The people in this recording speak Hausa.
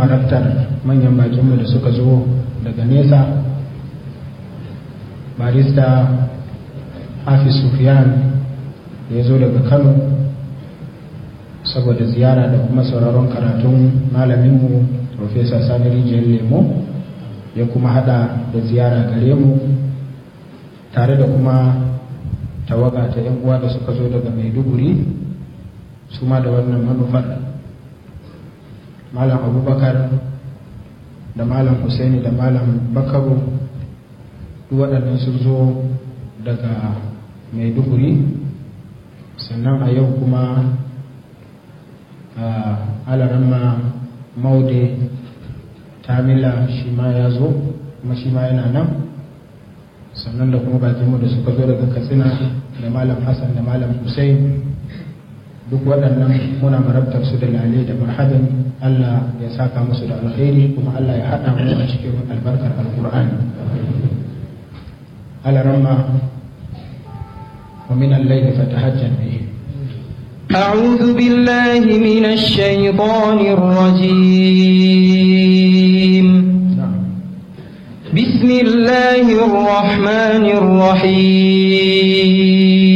marabtar manyan bakinmu da suka zo daga nesa barista hafiz sufiyan da ya zo daga kano saboda ziyara da kuma sauraron karatun malaminmu profesa sani rijiyar lemo ya kuma hada da ziyara gare mu tare da kuma tawaga ta yan uwa da suka zo daga maiduguri su ma da wannan manufar malam abubakar da malam husaini da malam bakaru duk waɗannan sun zo daga maiduguri sannan a yau kuma a alaramma maude tamila shi ma ya zo kuma shi ma yana nan sannan da kuma bakinmu da suka zo daga katsina da malam hassan da malam hussein duk waɗannan muna marabtar su da lale da marhabin allah ya saka musu da alkhairi kuma allah ya haɗa mu a cikin albarkar alkur'ani alaramma ومن الليل فتهجد به أعوذ بالله من الشيطان الرجيم بسم الله الرحمن الرحيم